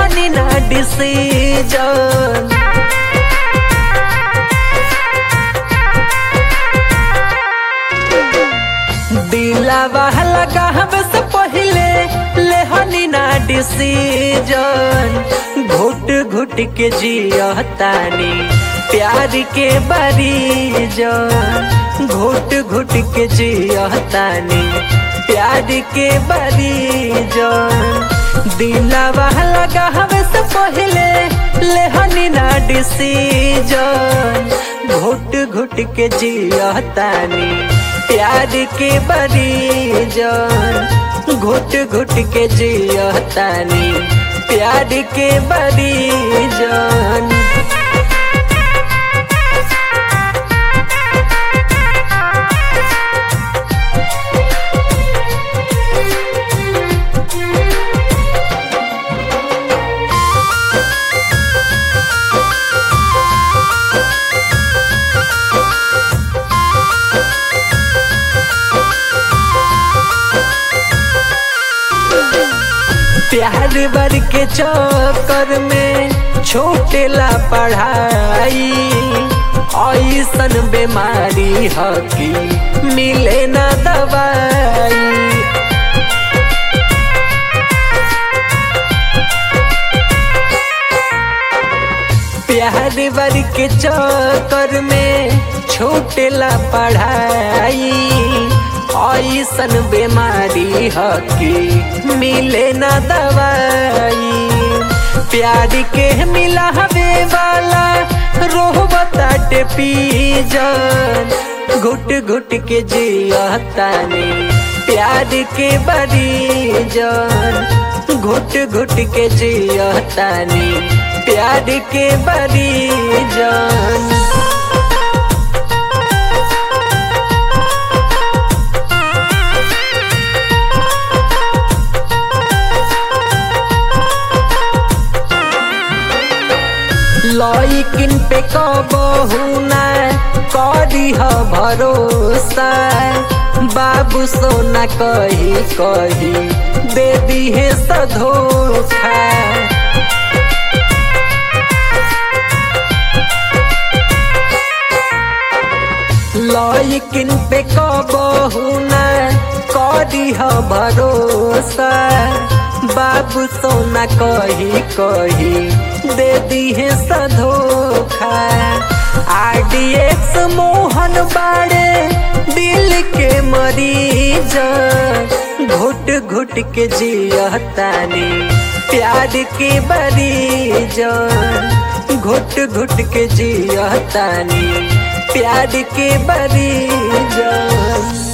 लेहनी ना डिसीजन दिलावा लगावे से पहले लेहनी ना डिसीजन घुट घुट के जियतानी प्यार के बरीजन घुट घुट के जियतानी प्यार के बरीजन दिलावा लगावे से पहले लेहनी ना डिसीजन घुट घुट के जियतानी प्यार के बरीजन घुट घुट के जियतानी प्यार के बरीजन प्यार बर के चक्कर में छोटेला पढ़ाई ऐसन बीमारी ह कि मिले ना दवाई प्यार बर के चक्कर में छोटेला पढ़ाई ऐसन बीमारी ह कि मिले ना दवाई प्यार के मिला हवे वाला रोह बताटे पीजन घुट घुट के जियतानी प्यार के बरीजन घुट घुट के जियतानी प्यार के बरीजन लइकिन पे कबहू ना करी ह भरोसा बाबू सोना कही कही दे दी है सधोखा लइकिन पे कबहू ना करी ह भरोसा बाबू सोना कही कही दे दी है सधोखा आरडीएक्स मोहन बाड़े दिल के मरीज घुट घुट के जियतानी प्यार के बरीजन घुट घुट के जियतानी प्यार के बरीजन